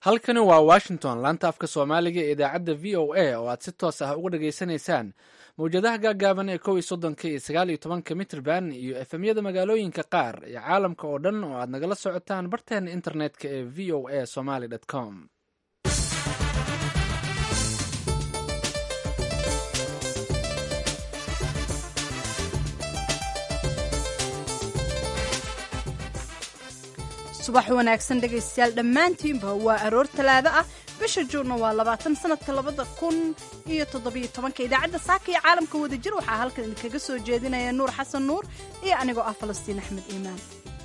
halkani waa washington laanta afka soomaaliga ee idaacadda v o a oo aad si toos ah uga dhageysanaysaan mawjadaha gaagaaban ee kow iyo soddonka iyo sagaal iyo tobanka mitrban iyo efemyada magaalooyinka qaar iyo caalamka oo dhan oo aad nagala socotaan barteena internetka ee v o a somaly com subax wanaagsan dhegaystayaal dhammaantiinba waa aroor talaado ah bisha juunna waa labaatan sanadka labada kun iyo toddobiyo tobanka idaacadda saaka iyo caalamka wadajir waxaa halkan idinkaga soo jeedinaya nuur xasan nuur iyo anigoo ah falastiin axmed iimaan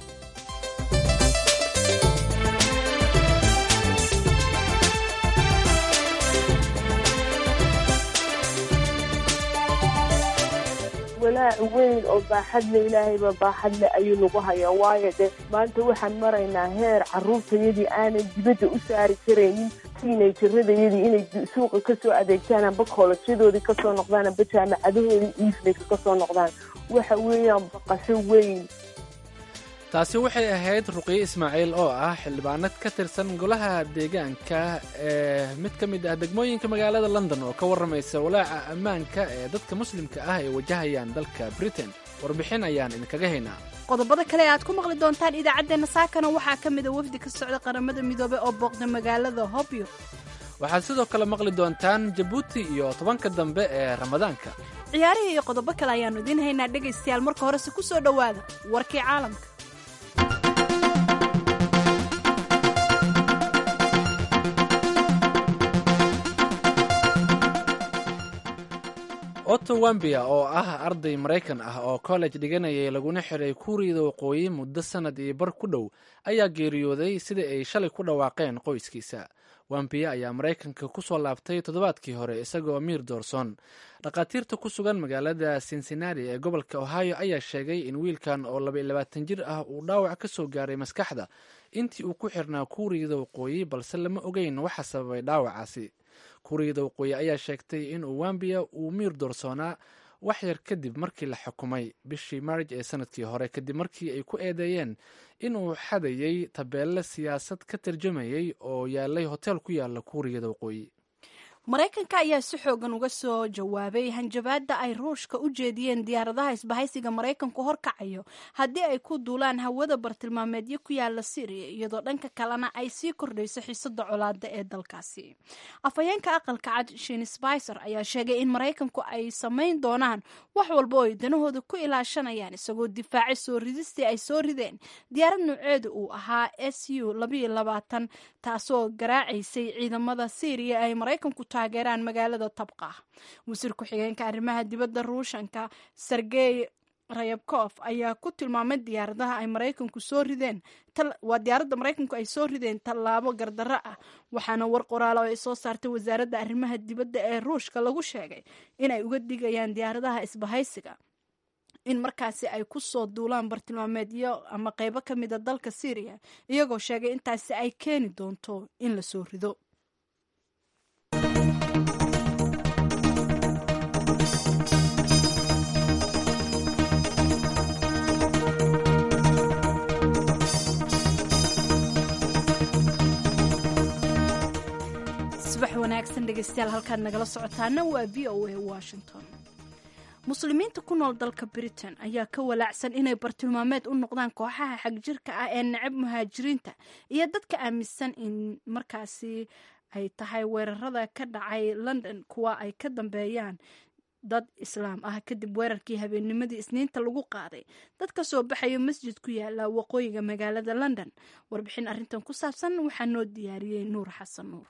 walaac weyn oo baaxadle ilaahayba baaxadle ayuu nagu hayaa waayo de maanta waxaan maraynaa heer carruurtayadii aanan dibadda u saari karaynin tiinayjaradayadii inay suuqa ka soo adeegtaan amba koolajyadoodii ka soo noqdaan amba jaamacadahoodii eveningka ka soo noqdaan waxa weeyaan baqasho weyn taasi waxay ahayd ruqiye ismaaciil oo ah xildhibaanad ka tirsan golaha deegaanka ee mid ka mid ah degmooyinka magaalada london oo ka warramaysa walaaca ammaanka ee dadka muslimka ah ay wajahayaan dalka britain warbixin ayaan idinkaga haynaa qodobada kale e aad ku maqli doontaan idaacaddeenna saakana waxaa ka mida wafdi ka socda qaramada midoobey oo booqda magaalada hobyo waxaad sidoo kale maqli doontaan jabuuti iyo tobanka dambe ee ramadaanka ciyaarihii iyo qodobo kale ayaannu idiin haynaa dhegaystayaal marka horese ku soo dhowaada warkii caalamka otto wambia oo ah arday maraykan ah oo college dhiganayay laguna xiray kuuriyada waqooyi muddo sannad iyo bar ku dhow ayaa geeriyooday sida ay shalay ku dhawaaqeen qoyskiisa wambia ayaa maraykanka ku soo laabtay toddobaadkii hore isagoo miir doorsoon dhakhaatiirta ku sugan magaalada cincinnati ee gobolka ohio ayaa sheegay in wiilkan oo laba iyo labaatan jir ah uu dhaawac ka soo gaaray maskaxda intii uu ku xirnaa kuuriyada waqooyi balse lama ogeyn waxa sababay dhaawacaasi kuuriyada waqooyi ayaa sheegtay in uu wambia uu miir doorsoonaa wax yar kadib markii la xukumay bishii maarj ee sanadkii hore kadib markii ay ku eedeeyeen inuu xadayay tabeelle siyaasad ka tarjumayay oo yaalay hotel ku yaala kuuriyada waqooyi maraykanka ayaa si xoogan uga soo jawaabay hanjabaadda ay ruushka u jeediyeen diyaaradaha isbahaysiga maraykanku horkacayo haddii ay ku duulaan hawada bartilmaameedyo ku yaala syriya iyadoo dhanka kalena ay sii kordhayso xiisada colaada ee dalkaasi afhayeenka aqalka cad shin spicer ayaa sheegay in maraykanku ay samayn doonaan wax walba oo ay danahooda ku ilaashanayaan isagoo difaacay soo ridistii ay soo rideen diyaarad nooceedu uu ahaa s u taasoo garaacaysay ciidamada syriya ay maraykanku taageeraan magaalada tabqa wasiir ku-xigeenka arrimaha dibadda ruushanka sergey rayabkof ayaa ku tilmaamay diyaaradaha ay maraykanku soo rideen waa diyaaradda maraykanku ay soo rideen tallaabo gardarro ah waxaana war qoraalo ay soo saartay wasaaradda arrimaha dibadda ee ruushka lagu sheegay inay uga digayaan diyaaradaha isbahaysiga in markaasi ay ku soo duulaan bartilmaameedyo ama qeybo ka mida dalka syriya iyagoo sheegay intaasi ay keeni doonto in la soo rido subax wanaagsan dhegeystayaal halkaad nagala socotaana waa v o a washington muslimiinta ku nool dalka britain ayaa ka walaacsan inay bartilmaameed u noqdaan kooxaha xagjirka ah ee necab muhaajiriinta iyo dadka aaminsan in markaasi ay tahay weerarada ka dhacay london kuwa ay ka dambeeyaan dad islaam ah kadib weerarkii habeennimadii isniinta lagu qaaday dad ka soo baxayo masjid ku yaala waqooyiga magaalada london warbixin arrintan ku saabsan waxaa noo diyaariyey nuur xasan nuur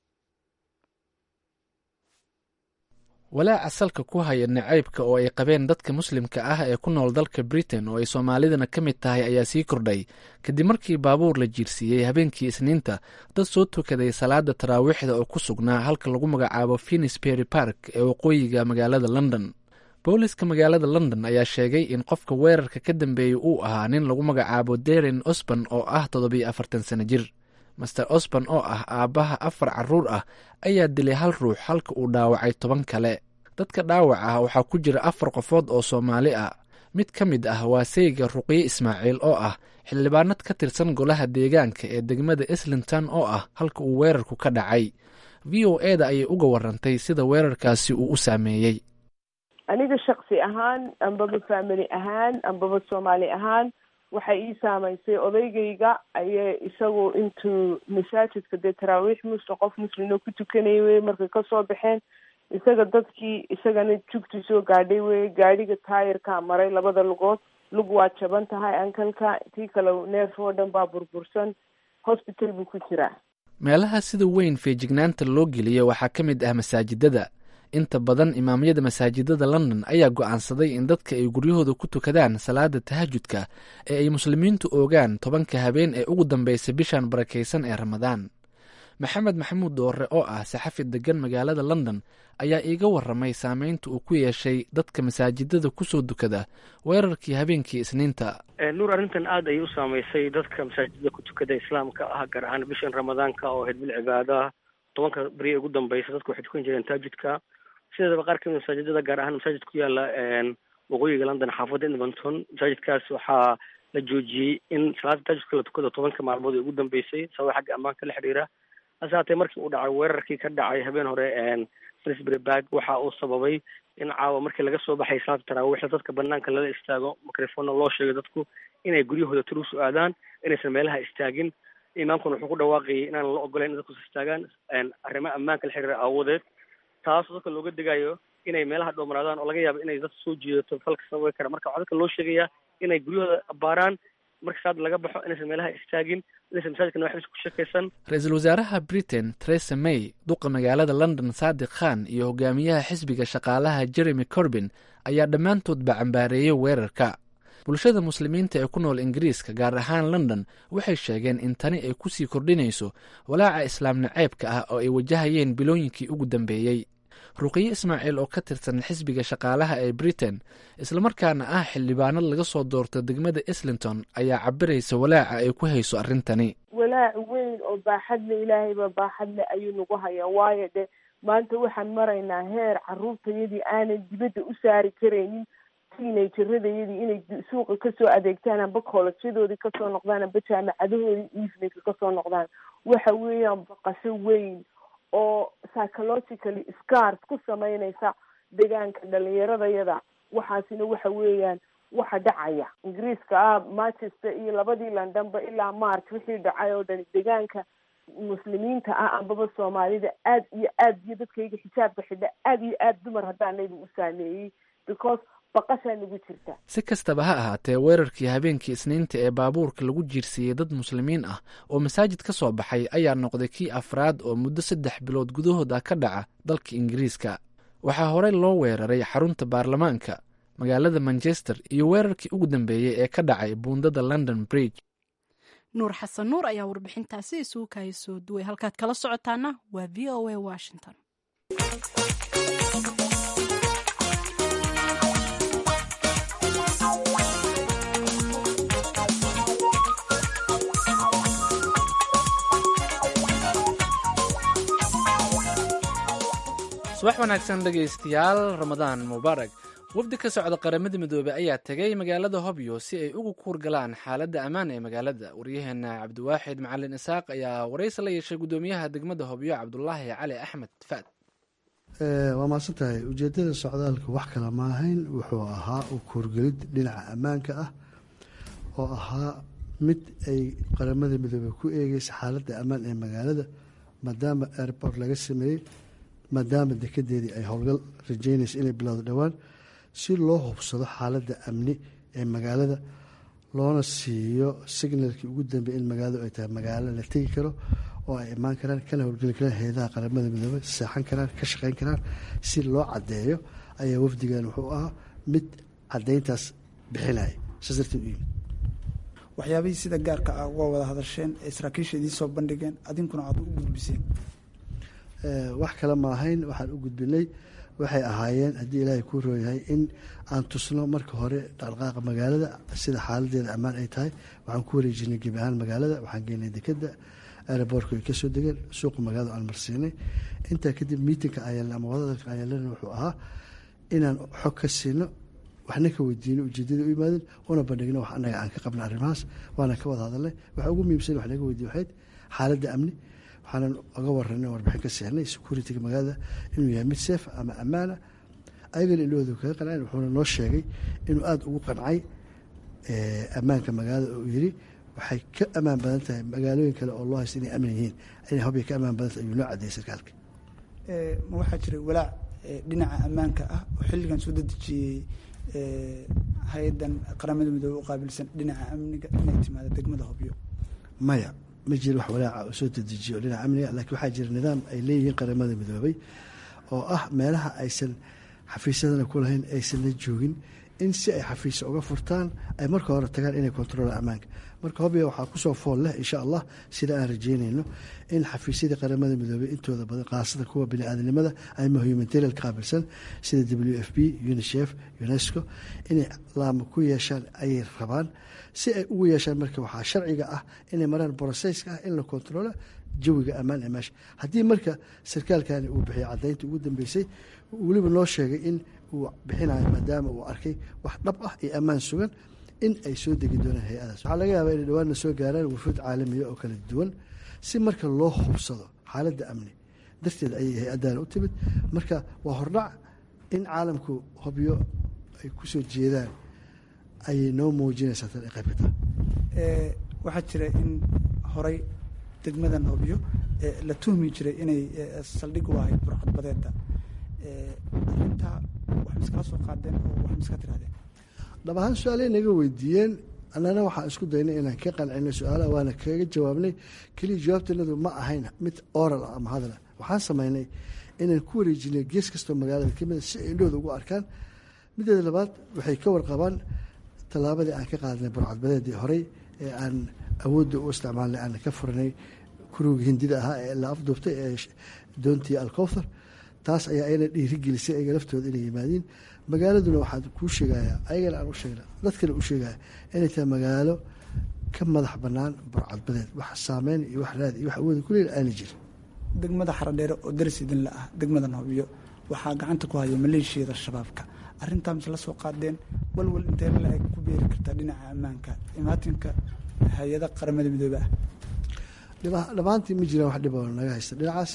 walaaca salka ku haya nacaybka oo ay qabeen dadka muslimka ah ee ku nool dalka britain oo ay soomaalidana ka mid tahay ayaa sii kordhay kadib markii baabuur la jiirsiiyey habeenkii isniinta dad soo tukaday salaada taraawiixda oo ku sugnaa halka lagu magacaabo finisbury park ee waqooyiga magaalada london booliska magaalada london ayaa sheegay in qofka weerarka ka dambeeyey uu ahaa nin lagu magacaabo deren osban oo ah toddobiyo afartan sano jir master osban oo ah aabbaha afar carruur ah ayaa dilay hal ruux halka uu dhaawacay toban kale dadka dhaawac ah waxaa ku jira afar qofood oo soomaali ah mid ka mid ah waa sayga ruqye ismaaciil oo ah xildhibaanad ka tirsan golaha deegaanka ee degmada islington oo ah halka uu weerarku ka dhacay v o e da ayay uga warantay sida weerarkaasi uu u saameeyey aniga shaksi ahaan ambaba family ahaan ambaba soomaali ahaan waxay ii saamaysay odaygayga ayay isagu intuu masaajidka dee taraawiix muslim qof muslimno ku tukanayay wey markay kasoo baxeen isaga dadkii isagana jugti soo gaadhay wey gaadhiga taayirkaa maray labada lugood lug waa jaban tahay ankalka tii kale neef oo dhan baa burbursan hosbital buu ku jiraa meelaha sida weyn feejignaanta loo geliyo waxaa ka mid ah masaajidada inta badan imaamyada masaajidada london ayaa go'aansaday in dadka ay guryahooda ku tukadaan salaada tahajudka ee ay muslimiintu oogaan tobanka habeen ee ugu dambaysa bishan barakaysan ee ramadaan maxamed maxamuud doore oo ah saxafi degan magaalada london ayaa iiga waramay saameynta uu ku yeeshay dadka masaajidada kusoo dukada weerarkii habeenkii isniinta nuur arrintan aad ayay u saamaysay dadka masaajidada ku tukada islaamka ah gaar ahaan bishan ramadaanka oo ahayd bil cibaadaha tobanka beri ee ugu dambaysa dadku waxay tukan jireen taajudka sideedaba qaar kamid masaajidada gaar ahaan masaajid ku yaala waqooyiga london xaafadda edmonton masaajidkaas waxaa la joojiyey in salaada taajudka la tukado tobanka maalmood ee ugu dambeysay sababa xagga ammaanka la xidhiira hase haatee markii uu dhacay weerarkii ka dhacay habeen hore salisbury bag waxa uu sababay in caawa markii laga soo baxay salaada taraawiixda dadka banaanka lala istaago microfoonna loo sheegay dadku inay guryahooda turuusu aadaan inaysan meelaha istaagin imaamkuna wuxuu ku dhawaaqayay inaan la ogolayn in dadkus istaagaan arrimo ammaanka la xiriira aawadeed taasoo dadka looga degayo inay meelaha dhoomanaadaan oo laga yaabo inay dad soo jiidato falka sababi kara marka waxaa dadka loo sheegayaa inay guryahooda baaraan marka saada laga baxo inaysan meelaha istaagin inaysan masaajidka nawaxbis ku shakaysan ra-iisul wasaaraha britain theresa may duqa magaalada london saadiq khan iyo hogaamiyaha xisbiga shaqaalaha jeremy corbin ayaa dhammaantoodba cambaareeyey weerarka bulshada muslimiinta ee ku nool ingiriiska gaar ahaan london waxay sheegeen in tani ay kusii kordhinayso walaaca islaam naceybka ah oo ay wajahayeen bilooyinkii ugu dambeeyey ruqiye ismaaciil oo ka tirsan xisbiga shaqaalaha ee britain islamarkaana ah xildhibaanad laga soo doorta degmada islington ayaa cabiraysa walaaca ay ku hayso arrintani walaac weyn oo baaxadle ilaahayba baaxadle ayuu nagu hayaa waayo de maanta waxaan maraynaa heer caruurtayadii aanan dibadda u saari karaynin teenageradayadii inay suuqa kasoo adeegtaan amba koolajyadoodii kasoo noqdaan amba jaamacadahoodii eveningka kasoo noqdaan waxa weeyaan baqasho weyn oo psychologically scars ku sameynaysa deegaanka dhalinyaradayada waxaasina waxa weeyaan waxa dhacaya ingiriiska ah manchester iyo labadii londonba ilaa march wixii dhacay oo dhani deegaanka muslimiinta ah ambaba soomaalida aad iyo aad iyo dadkayga xijaabka xidha aad iyo aad dumar haddaanayba u saameeyey because baqashaa nagu jirta si kastaba ha ahaatee weerarkii habeenkii isniinta ee baabuurka lagu jiirsiiyey dad muslimiin ah oo masaajid ka soo baxay ayaa noqday kii afraad oo muddo saddex bilood gudahood ah ka dhaca dalka ingiriiska waxaa horey loo weeraray xarunta baarlamaanka magaalada manchester iyo weerarkii ugu dambeeyey ee ka dhacay buundada london bridge nuur xasan nuur ayaa warbixintaasi isugu kaaya soo duway halkaad kala socotaana waa v o a washington subax wanaagsan dhegaystayaal ramadaan mubaarak wafdi ka socda qaramada midoobey ayaa tegay magaalada hobyo si ay ugu kuur galaan xaaladda ammaan ee magaalada waryaheena cabdiwaaxid macalin isaaq ayaa waraysi la yeeshay guddoomiyaha degmada hobyo cabdulaahi cali axmed faad waa maadsan tahay ujeedada socdaalka wax kale ma ahayn wuxuu ahaa u kuurgelid dhinaca ammaanka ah oo ahaa mid ay qaramada midoobey ku eegeysa xaaladda ammaan ee magaalada maadaama airport laga sameeyey maadaama dekedeedii ay howlgal rajeynaysa inay bilowdo dhowaan si loo hubsado xaaladda amni ee magaalada loona siiyo signalkii ugu dambeey in magaaladu ay tahay magaalo la tegi karo oo ay imaan karaan kana howlgeli karaan heedaha qaramada midoobey seexan karaan ka shaqeyn karaan si loo caddeeyo ayaa wafdigan wuxuu ahaa mid caddeyntaas bixinaya saas darteed u yimid waxyaabihii sida gaarka ah uga wada hadasheen ee saraakiisha idiin soo bandhigeen adinkuna aada u gudbiseen wax kale ma ahayn waxaan u gudbinay waxay ahaayeen haddii ilaahay kuu rooyahay in aan tusno marka hore dhaqdhaqaaqa magaalada sida xaaladeeda ammaan ay tahay waxaan ku wareejinay gebi ahaan magaalada waxaan geenay dekeda aerobortka ay kasoo degeen suuqa magaalada aan marsiinay intaa kadib miitinka ayaalna ama wadadalka ayaalana wuxuu ahaa inaan xog ka siino waxna ka weydiino ujeedada u yimaadeen una bandhigno wax annaga aan ka qabna arrimahaas waana ka wada hadalnay waxa ugu muhiimsan wax naga weydiin waxayd xaaladda amni waxaanan oga waranay warbixin ka seexnay security-ga magaalada inuu yahay mid seef ama ammaana ayagana ilahooda kaga qanceen wuxuuna noo sheegay inuu aada ugu qancay ammaanka magaalada oo yiri waxay ka ammaan badan tahay magaalooyin kale oo loo haysta inay amni yihiin inay hobya ka ammaan badan tahay ayuu noo cadeeyay sarkaalka ma waxaa jiray walaac dhinaca ammaanka ah oo xilligan soo dedejiyey hay-adan qaramada midoobe u qaabilsan dhinaca amniga inay timaado degmada hobyo maya ma jiro wax walaaca oo soo dedejiyo dhinaca amniga laakiin waxaa jira nidaam ay leeyihiin qaramada midoobay oo ah meelaha aysan xafiisyadana ku lahayn aysan la joogin in si ay xafiis uga furtaan ay marka hore tagaan inay kontroolaan ammaanka marka hobya waxaa kusoo fool leh insha allah sida aan rajeynayno in xafiisyadii qaramada midoobey intooda badan kaasada kuwa biniaadanimada ama humanitarial qaabilsan sida w f b unicef unesco inay laamo ku yeeshaan ayay rabaan si ay ugu yeeshaan marka waxaa sharciga ah inay maraan brosesska ah in la kontroolo jawiga ammaan ee meesha haddii marka sarkaalkani uu bixiyay caddaynta ugu dambeysay weliba noo sheegay in uu bixinayo maadaama uu arkay wax dhab ah iyo ammaan sugan in ay soo degi doonaan hay-adaas waxaa laga yaabaa inay dhawaanna soo gaaraan wufuud caalamiya oo kala duwan si marka loo hubsado xaaladda amni darteed ayay hay-addaana u timid marka waa hordhac in caalamku hobyo ay ku soo jeedaan ayay noo muujinaysaa tan ay qayb ka tahay waxaa jira in horay degmadan hobyo la tuhmi jiray inay saldhig u ahayd burcadbadeeda arintaa wax miskala soo qaadeen oo wax miska tirahdeen dhab ahaan su-aalay naga weydiiyeen annana waxaan isku daynay inaan ka qancino su-aalaha waana kaga jawaabnay keliya jawaabtanadu ma ahayn mid oral ah ama hadala waxaan samaynay inaan ku wareejinay gees kastoo magaalada ka mida si ay indhahooda ugu arkaan mideeda labaad waxay ka warqabaan tallaabadii aan ka qaadnay burcadbadeedii horey ee aan awoodda u isticmaalnay aan ka furanay kuruga hindida ahaa ee la afduubtay ee doontii alkowthar taas ayaa ayna dhiirigelisay ayaga laftooda inay yimaadiin magaaladuna waxaad kuu sheegaya ayagana aan u sheegna dadkana u sheegaya inay tahay magaalo ka madax banaan burcadbadeed wax saameyn iyo wax raad iyo wax awooda kuleel aana jirin degmada xaradheere oo daris idinla ah degmadan hobyo waxaa gacanta ku haya maleeshiyada shabaabka arrintaa mise la soo qaadeen walwal intee la eg ku beeri kartaa dhinaca ammaanka imaatinka hay-ada qaramada midoobe ah dhammaantii ma jiraan wax dhiboo naga haysta dhinacaas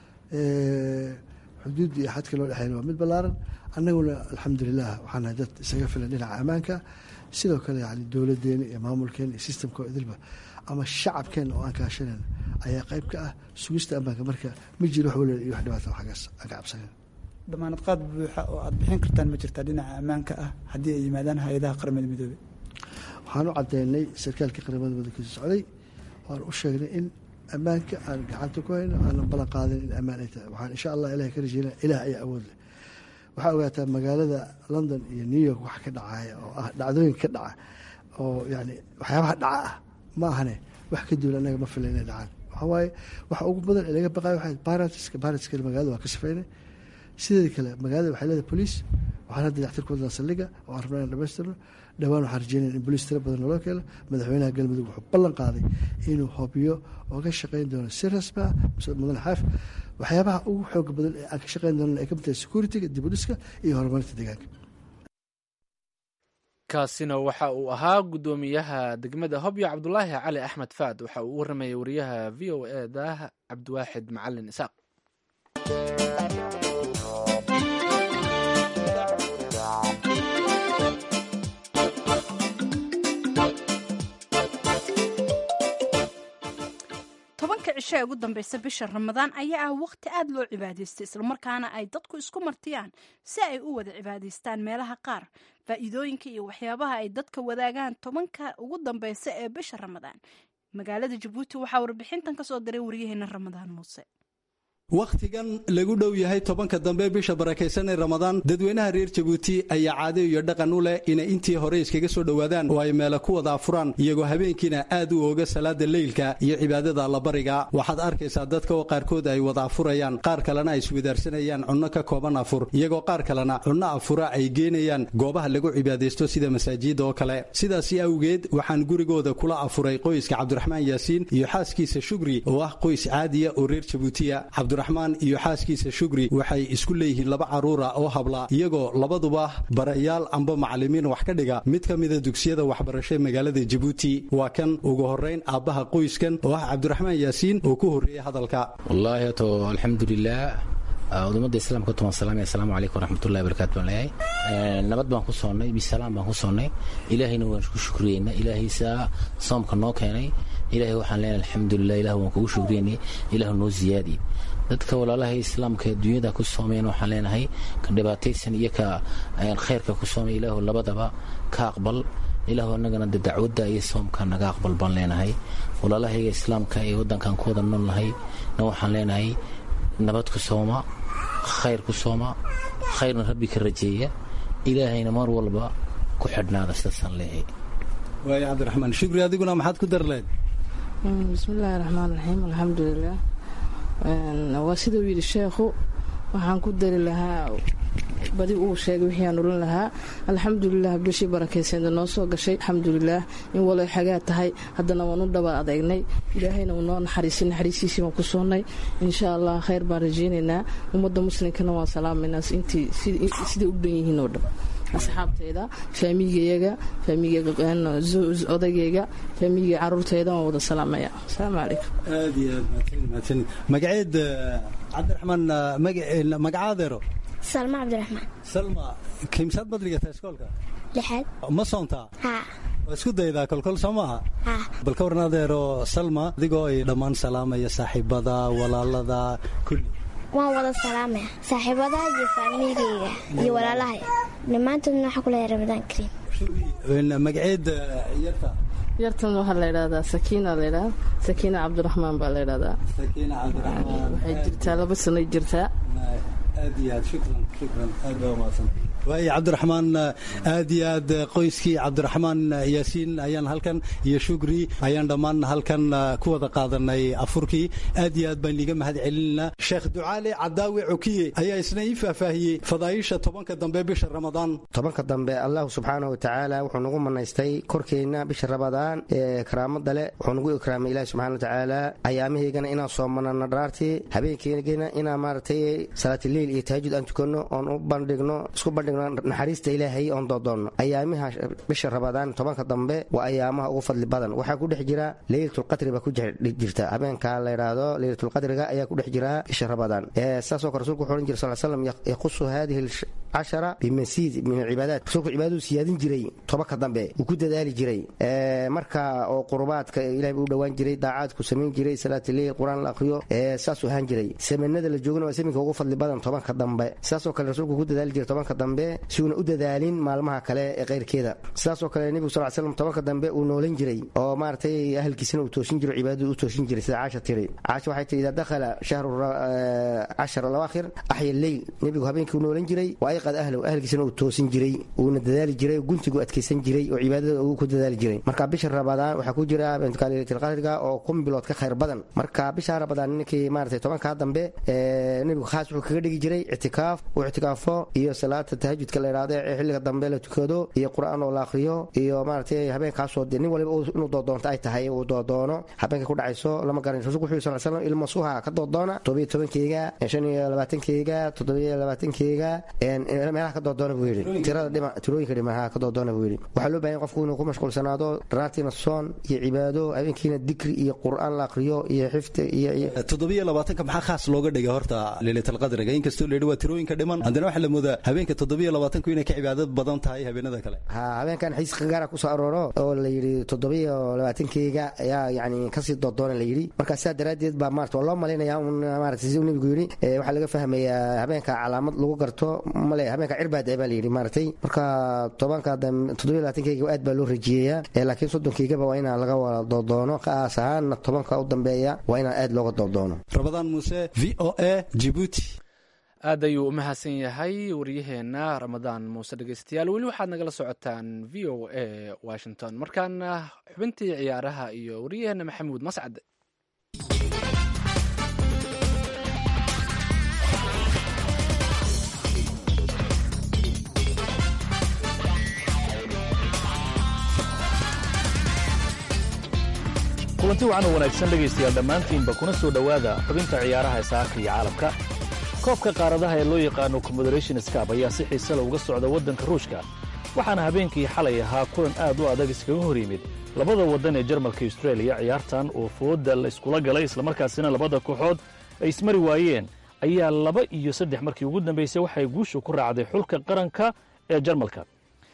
xuduudda iyo xadka loo dhexeyn waa mid ballaaran annaguna alxamdulilah waxaan nahay dad isaga filan dhinaca ammaanka sidoo kale yani dowladeena iyo maamulkeena iyo sistamka idilba ama shacabkeena oo aan kaashanayna ayaa qayb ka ah sugista ammaanka marka ma jiro wax walwal iyo wax dhibaata xaggaas aan ka cabsanayn damaanad qaad buuxa oo aada bixin kartaan ma jirtaa dhinaca ammaanka ah haddii ay yimaadaan hay-adaha qaramada midoobe waxaan u caddeynay sarkaalkii qaramada midoobe kasoo socday waan u sheegnay in ammaanka aan gacanta ku hayno aanan ballan qaadin in ammaan ay tahay waxaan insha allah ilahay ka rajeynaya ilaah ayaa awood leh waxaa ogaataa magaalada london iyo new york wax ka dhacaya oo ah dhacdooyin ka dhaca oo yani waxyaabaha dhaca ah ma ahane wax ka duwan annaga ma fila inay dhacaan waxaa waaye waxa ugu badan ee laga baqayo waxay baratska baratskale magaalada waa ka sifeynay sideeda kale magaalada waxay leedahay boliis waxaan hadda dactir ku wadnaa saldhiga oo aan rabnaa in dhamaystirno dhowaan waxaan rajeynaya in boliis tiro badan naloo keeno madaxweynaha galmudug wuxuu ballan qaaday inuu hobyo oo ka shaqeyn doono si rasmi ah mudan xaaf waxyaabaha ugu xooga badan ee aan ka shaqeyn doono ay ka mid tahay security-ga dibudhiska iyo horumarinta deegaanka kaasina waxa uu ahaa guddoomiyaha degmada hobyo cabdulaahi cali axmed faad waxa uu u waramayay wariyaha v o e da cabdiwaaxid macalin isaaq tobanka cisho ee ugu dambeysa bisha ramadaan ayaa ah waqti aada loo cibaadaystay islamarkaana ay dadku isku martiyaan si ay u wada cibaadaystaan meelaha qaar faa'iidooyinka iyo waxyaabaha ay dadka wadaagaan tobanka ugu dambeysa ee bisha ramadaan magaalada jabuuti waxaa warbixintan kasoo diray waryaheena ramadaan muuse wakhtigan lagu dhow yahay tobanka dambe bisha barakaysan ee ramadaan dadweynaha reer jabuuti ayaa caado iyo dhaqan u leh inay intii hore iskaga soo dhowaadaan oo ay meela ku wada afuraan iyagoo habeenkiina aad u ooga salaada leylka iyo cibaadada allabariga waxaad arkaysaa dadka oo qaarkood ay wada afurayaan qaar kalena ay iswadaarsanayaan cunno ka kooban afur iyagoo qaar kalena cunno afura ay geenayaan goobaha lagu cibaadaysto sida masaajida oo kale sidaasi awgeed waxaan gurigooda kula afuray qoyska cabdiraxmaan yaasiin iyo xaaskiisa shugri oo ah qoys caadiya oo reer jabuutiya cabdiraxmaan iyo xaaskiisa shugri waxay isku leeyihiin laba caruura oo habla iyagoo labaduba barayaal amba macalimiin wax ka dhiga mid ka mida dugsiyada waxbarasho ee magaalada jabuuti waa kan ugu horeyn aabbaha qoyskan oo ah cabdiraxmaan yaasiin oo ku horreeyay hadalka wallaahi hato alxamdulilah udumada islaamka tuman salaamay assalaamu calaykum waraxmatullahi wabarakaatu baan leeyahay nabad baan ku soonnay bisalaam baan ku soonnay ilaahayna waan ku shukriyeynaa ilaahaysaa soomka noo keenay ilaahay waxaan leenahay alxamdulilah ilah waan kugu shukriyeynay ilahu noo ziyaadi dadka walaalaha islaamka ee dunyada ku soomeen waxaan leenahay ka dhibaataysan iyo ka khayrka ku soomay ilaahu labadaba ka aqbal ilaahu annagana de dacwadda iyo soomka naga aqbal baan leenahay walaalahayga islaamka ee waddankan ku wada noolnahay na waxaan leenahay nabad ku sooma khayr ku sooma khayrna rabbi ka rajeeya ilaahayna mar walba ku xidhnaada sidaasaan leeyahay waaya cabdiraxmaan shukri adiguna maxaad ku dar leed bismillaahi raxmaan raxiim alxamdulilah waa siduu yidhi sheekhu waxaan ku dari lahaa badi uu sheegay wixii aan odhan lahaa alxamdulilah bishii barakayseeda noo soo gashay alxamdulilah in waloy xagaa tahay haddana waan u dhaba adeegnay ilaahayna uu noo naxariisay naxariisiisii waan ku soonnay insha allah khayr baan rajaynaynaa ummadda muslimkana waan salaamaynaa intii siday u dhan yihiin oo dhan asxaabtayda faamiigayaga faamiigaodagayga faamiiga caruurtayda waan wada salaamaya asalaamu calaykum aad iyo aad mahadsan magaceed cabdiraxmaan magacaadeero salma cabdiraxmaan salma kimsaad badligata iskoolka lixaad ma soontaa haa waa isku daydaa kolkol soo maaha haa bal ka warna adeero salma adigoo ay dhammaan salaamaya saaxiibada walaalada kulli waan wada salaamaya saaxiibadaha iyo faamilgayga iyo walaalahay dhammaantoodna waxaa ku leeyahay ramadaan kariim magaceed yarta yartan waxaa la ydhahdaa sakiina laydhaha sakiina cabdiraxmaan baa la ydhahdaa sakiina cabdiraxmaan waxay jirtaa laba sanoy jirtaa aad iyo aad shukran shukran aad baa umahadsan waaya cabdiraxmaan aad iyo aad qoyskii cabdiraxmaan yaasiin ayaan halkan iyo shugri ayaan dhammaan halkan ku wada qaadanay afurkii aad iyo aad baan liiga mahad celinayna sheekh ducaale cadaawe cokiye ayaa isna ii faahfaahiyey fadaaisha tobanka dambe bisha ramadaan tobanka dambe allahu subxaana wa tacaala wuxuu nagu manaystay korkeenna bisha ramadaan ee karaamada leh wuxuu nagu ikraamay ilahi subxana wa tacaala ayaamahaygana inaan soomanano dharaartii habeenkeygana inaan maaragtay salaatiliil iyo tahajud aan tukanno oon u bandhigno isku bandhigno naxariista ilaahay oon doodoonno ayaamaha bisha ramadaan tobanka dambe waa ayaamaha ugu fadli badan waxaa ku dhex jira leylatulqadri baa ku jirta habeenka la yidhaahdo leylatulqadriga ayaa ku dhex jira bisha ramadaan saasoo kale rasulku wuxuu odhan jira sal slam yaqusu hadihi cashara bimasiid min alcibaadaat rasuulku cibaadadu siyaadin jiray tobanka dambe uu ku dadaali jiray marka oo qurubaadka ilahay buu u dhowaan jiray daacaadku samayn jiray salaatuleyl qur-aan la aqriyo saasuu ahaan jiray samanada la joogana waa saminka ugu fadli badan tobanka dambe saasoo kale rasuulku ku dadaali jiray tobanka dambe si uuna u dadaalin maalmaha kale ee kayrkeeda sidaasoo kale nebigu sal slam tobanka dambe uu noolan jiray oo maaragtay ahalkiisana uu toosin jiro cibaadadu u toosin jiray sida caasha tiri caasha waxay tihi idaa dakhala shahru cashar alawaakhir axya leyl nebigu habeenkii u noolan jiray wa ayqad ahlow ahalkiisana uu toosin jiray uuna dadaali jiray guntigu adkaysan jiray oo cibaadada uu ku dadaali jiray marka bisha ramadaan waxaa ku jira leylatilqadriga oo kun bilood ka khayr badan marka bisha ramadaan ninkii maaragtay tobankaa dambe nebigu khaas wuxuu kaga dhigi jiray ictikaaf uu ictikaafo iyo salaata tahajudka la yidhahdo ee xilliga dambe la tukado iyo qur-aan oo la akhriyo iyo maaragtay habeenkaasoo dee nin waliba inuu doodoonto ay tahay uu doodoono habeenka ku dhacayso lama garanay rasulku wuxuu sal slam ilma suha ka doodoona todobiyo tobankeyga shan iyo labaatankeyga toddobiyo labaatankeyga meelaha ka doodoona buu yidhi tirada dhima tirooyinka dhimaha ka doodoona buu yidhi waxaa loo bahan qofku inuu ku mashquulsanaado dharaartiina soon iyo cibaado habeenkiina dikri iyo qur-aan la akhriyo iyo xifdi iyo toddobiyo labaatanka maxaa khaas looga dhigay horta leylatalqadriga inkastoo la yidhi waa tirooyinka dhiman haddana waxaa la moodaa habeenka toddobiyo labaatanku inay ka cibaadad badan tahay habeenada kale ha habeenkan xiis gaara kusoo arooro oo la yidhi toddobiyo labaatankeyga ayaa yani kasii doodoona la yidhi marka sidaa daraaddeed baa maarata waa loo malaynayaa un maarata siduu nebigu yidhi waxaa laga fahmayaa habeenka calaamad lagu garto male habeenka cirbaada baa la yidhi maaragtay marka tobanka toddobiyo labaatankeega aad baa loo rajiyeeyaa laakiin soddonkeygaba waa inaan laga wada doodoono kaas ahaanna tobanka u dambeeya waa inaan aad looga doodoono rabadaan muuse v o a jibuuti aad ayuu u mahadsan yahay waryaheena ramadaan muuse dhegeystayaal weli waxaad nagala socotaan v o a washington markaana xubintii ciyaaraha iyo waryaheena maxamuud mascad kulanti wacan oo wanaagsan dhegaystayaal dhammaantiinba kuna soo dhowaada xubinta ciyaaraha ee saaka iyo caalamka koobka qaaradaha ee loo yaqaano confederation scab ayaa si xiise le uga socda waddanka ruushka waxaana habeenkii xalay ahaa kulan aad u adag iskaga hor yimid labada waddan ee jarmalka austraeliya ciyaartan oo fooda la iskula galay islamarkaasina labada kooxood ay ismari waayeen ayaa laba iyo saddex markii ugu dambaysay waxay guusha ku raacday xulka qaranka ee jarmalka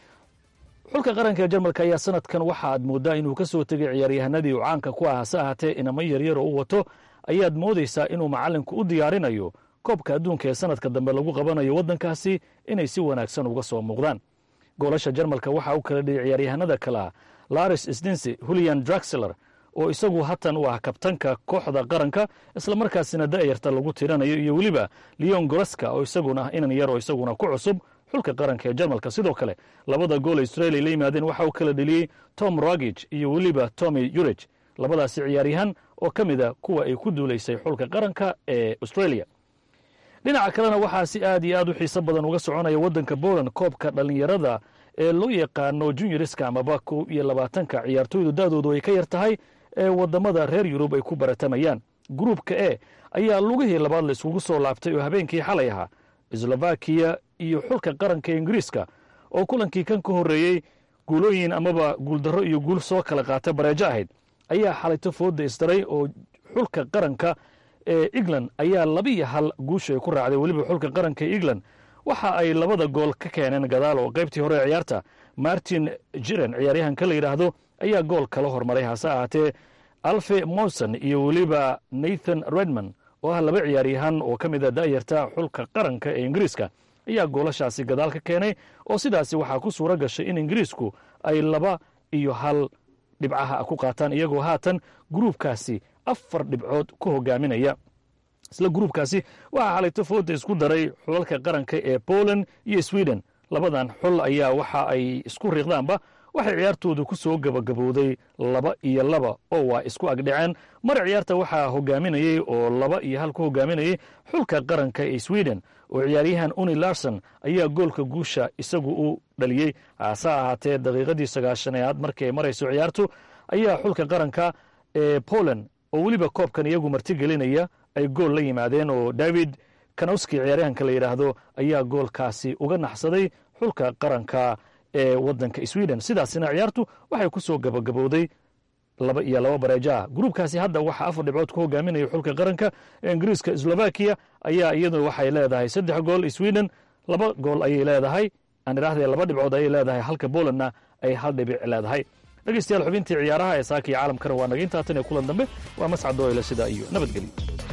xulka qaranka ee jarmalka ayaa sanadkan waxa aad mooddaa inuu ka soo tegay ciyaaryahanadii uu caanka ku ah hase ahaatee inamo yaryar oo u wato ayaad moodaysaa inuu macallinku u diyaarinayo koobka adduunka ee sanadka dambe lagu qabanayo waddankaasi inay si wanaagsan uga soo muuqdaan goolasha jarmalka waxaa u kala dhiyay ciyaaryahanada kalea laris sdinsi hulian draxler oo isagu hatan u ah kabtanka kooxda qaranka islamarkaasina da'yarta lagu tiranayo iyo weliba leon goreska oo isaguna ah inan yar oo isaguna ku cusub xulka qaranka ee jarmalka sidoo kale labada gool australia la yimaadeen waxaa u kala dheliyey tom rogig iyo weliba tommy yurij labadaasi ciyaaryahan oo ka mid a kuwa ay ku duulaysay xulka qaranka ee australia dhinaca kalena waxaa si aad iyo aad u xiiso badan uga soconaya waddanka poland koobka dhallinyarada ee loo yaqaano junioriska amaba kow iyo labaatanka ciyaartooydu da'doodu ay ka yar tahay ee waddamada reer yurub ay ku baratamayaan gruupka e ayaa lugihii labaad la iskugu soo laabtay oo habeenkii xalay ahaa slovakiya iyo xulka qaranka ingiriiska oo kulankii kan ka horreeyey guulooyin amaba guuldarro iyo guul soo kala qaata bareejo ahayd ayaa xalayto fooda isdaray oo xulka qaranka ee england ayaa labiiyo hal guusha ay ku raacday weliba xulka qaranka ee england waxa ay labada gool ka keeneen gadaal oo qaybtii hore ee ciyaarta martin jiren ciyaaryahanka la yidhaahdo ayaa gool kala hormaray hase ahaatee alfe monson iyo weliba nathan redman oo ah laba ciyaaryahan oo ka mid a da'yarta xulka qaranka ee ingiriiska ayaa goolashaasi gadaal ka keenay oo sidaasi waxaa ku suuro gashay in ingiriisku ay laba iyo hal dhibcaha ku qaataan iyagoo haatan gruubkaasi afar dhibcood ku hogaaminaya isla gruubkaasi waxaa xalayto fooda isku daray xulalka qaranka ee poland iyo sweden labadan xul ayaa waxa ay isku riiqdaanba waxay ciyaartoodu ku soo gabagabowday laba iyo laba oo waa isku agdhaceen mar ciyaarta waxaa hogaaminayey oo laba iyo hal ku hogaaminayey xulka qaranka ee sweden oo ciyaaryahan uni larson ayaa goolka guusha isagu u dhaliyey hase ahaatee daqiiqadii sagaashanaad markii ay marayso ciyaartu ayaa xulka qaranka ee poland oo weliba koobkan iyagu martigelinaya ay gool la yimaadeen oo david kanowski ciyaaryahanka la yidhaahdo ayaa goolkaasi uga naxsaday xulka qaranka ee waddanka sweden sidaasina ciyaartu waxay ku soo gabagabowday laba iyo laba bareejo ah gruubkaasi hadda waxaa afar dhibcood ku hogaaminaya xulka qaranka ee ingiriiska slovakiya ayaa iyaduna waxay leedahay saddex gool sweden laba gool ayay leedahay aan idhaahde laba dhibcood ayay leedahay halka polandna ay hal dhibic leedahay dhegeystayaal xubintii ciyaaraha ee saaka iyo caalamkana waa naga intaatan ee kulan dambe waa mascad dooyle sidaa iyo nabadgelyo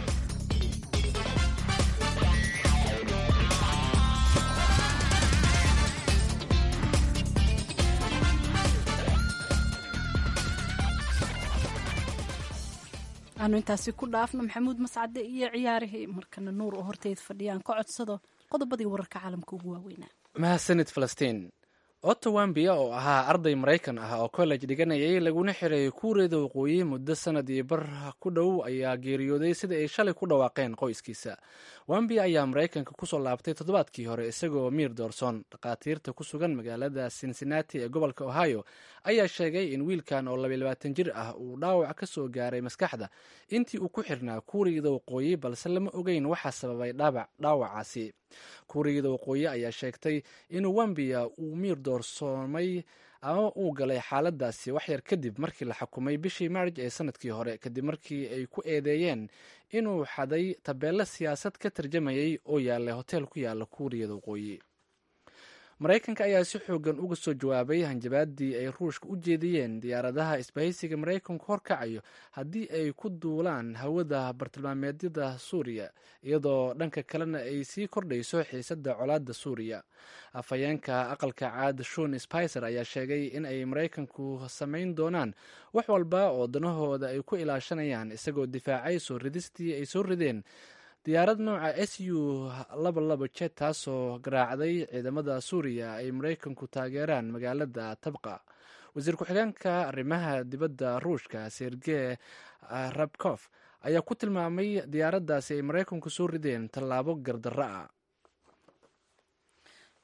aanu intaasi ku dhaafno maxamuud mascade iyo ciyaarihii markana nuur oo horteed fadhiyaan ka codsado qodobadii wararka caalamka ugu waaweynaa mahadsanid falastiin otto wambia oo ahaa arday maraykan ah oo college dhiganayay laguna xiray kuureeda waqooyi muddo sanad iyo bar ku dhow ayaa geeriyooday sida ay shalay ku dhawaaqeen qoyskiisa wambia ayaa maraykanka kusoo laabtay toddobaadkii hore isagoo miir doorsoon dhakhaatiirta ku sugan magaalada cincinnati ee gobolka ohio ayaa sheegay in wiilkan oo labayabaatan jir ah uu dhaawac ka soo gaaray maskaxda intii uu ku xirnaa kuuriyada waqooyi balse lama ogeyn waxaa sababay dhaawacaasi kuuriyada waqooyi ayaa sheegtay in wambia uu miir doorsoomay ama uu galay xaaladaasi waxyar kadib markii la xukumay bishii maarj ee sanadkii hore kadib markii ay ku eedeeyeen inuu xaday tabeelo siyaasad ka tarjamayay oo yaallay hotel ku yaala kuuriyada waqooyi maraykanka ayaa si xoogan uga soo jawaabay hanjabaadii ay ruushka u jeediyeen diyaaradaha isbahaysiga maraykanku horkacayo haddii ay ku duulaan hawada bartilmaameedyada suuriya iyadoo dhanka kalena ay sii kordhayso xiisadda colaadda suuriya afhayeenka aqalka caad shon spicer ayaa sheegay in ay maraykanku samayn doonaan wax walba oo danahooda ay ku ilaashanayaan isagoo difaacay soo ridistii ay soo rideen diyaarad nooca s u laba laba jet taasoo garaacday ciidamada suuriya ay maraykanku taageeraan magaalada tabqa wasiir ku-xigeenka arrimaha dibadda ruushka sergey rabkof ayaa ku tilmaamay diyaaraddaasi ay maraykanku soo rideen tallaabo gardarro ah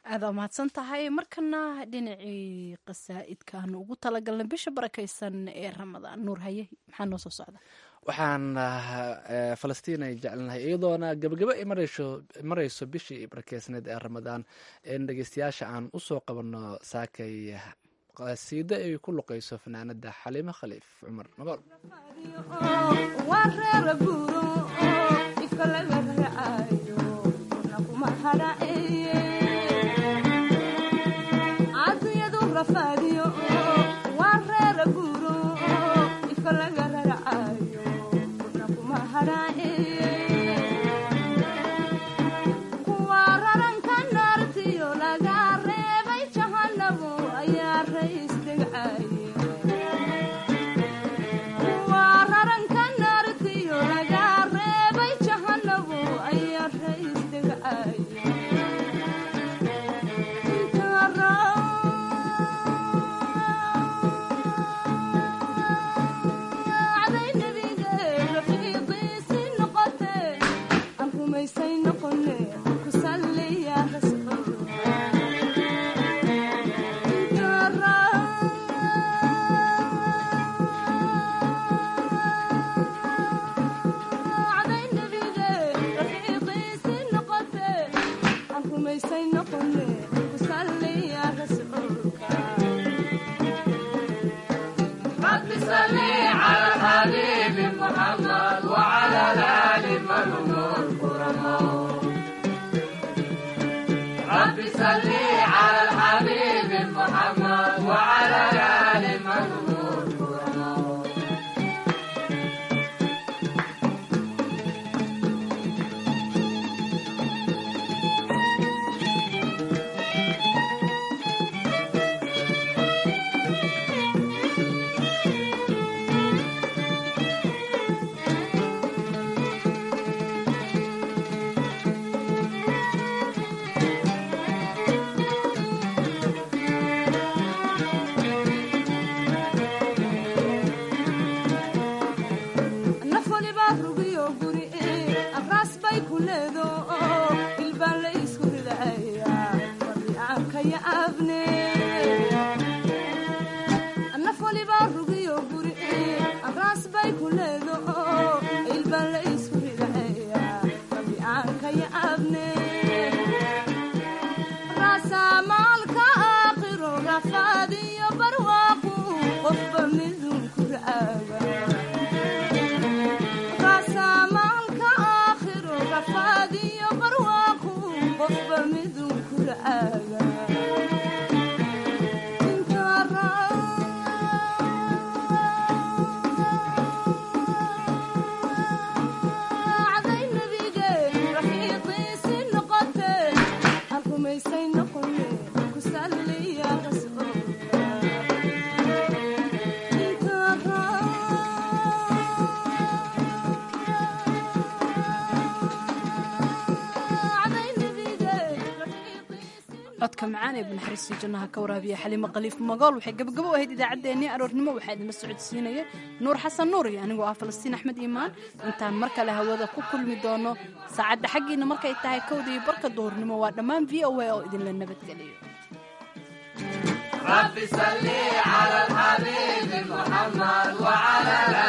aada mahadsan tahay markana dhinacii qasaa'idkaanu ugu talagalnay bisha barakaysan ee ramadaan nuur haye maxaa noo soo socda waxaan falastiin ay jecelnahay iyadoona gebagabo ay marayso marayso bishii barakeysneed ee ramadaan in dhegeystayaasha aan usoo qabanno saakay qasiido ay ku luqayso fanaanada xaliimo khaliif cumar magool codka macaan ee banaxariistii jannaha ka waraabiya xaliimo khaliif magool waxay gabagabo u ahayd idaacaddeenii aroornimo waxaa idinla socodsiinaya nuur xasan nuur iyo anigoo ah falastiin axmed iimaan intaan mar kale hawada ku kulmi doono saacadda xaggiina markay tahay kowda iyo barka duhurnimo waa dhammaan v o a oo idinla nabadgeliyo رب صل على الحبيب محمد وعلى